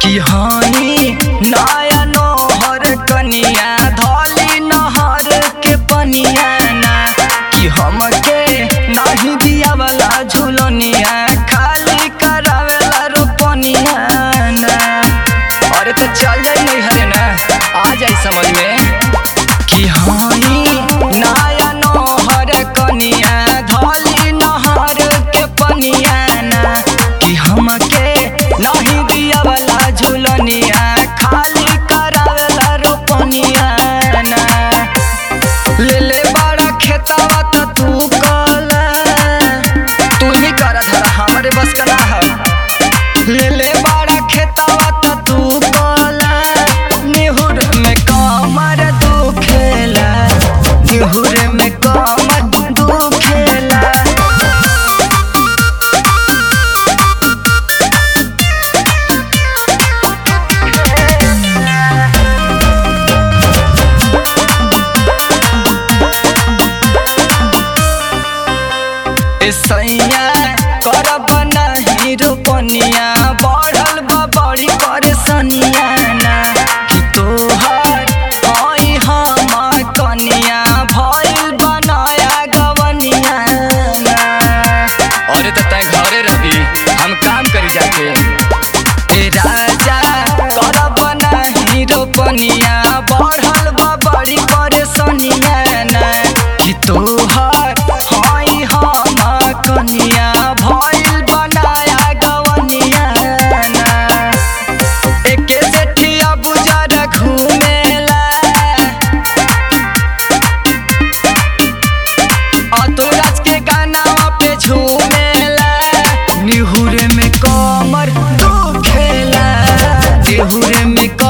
कि हई नया नोहर कनिया धली नहर के पनिया ना कि हमके नहीं दिया वाला झुलनिया खाली करावेला रोपनिया ना अरे तो चल जाई नहीं हरे ना आ जाई समझ में कि हई नया नोहर कनिया धली नहर के पनिया ना कि हमके नहीं दिया वाला झुलनिया खाली करावेला रोपनिया ना ले ले बड़ा खेतवा त तू कला तू ही कर धरा हमरे बस का ना है ले ले बड़ा खेतवा त तू कला निहुर में कमर तू खेला निहुर में कमर तू खेला सैया करब नहीं रोपनिया बढ़ल बा बड़ी परेशानिया ना कि तोहर हई हम कनिया भइल बनाया गवनिया ना अरे तो तय घरे रही हम काम करी जाके ए राजा करब नहीं रोपनिया बढ़ल बा बड़ी परेशानिया ना कि तोहर हई हम कनिया भइल बनाया गवनिया ना एके सेठिया बुजार घुमेला अतुराज के गाना पे झूमेला निहुर में कमर दुखेला निहुर में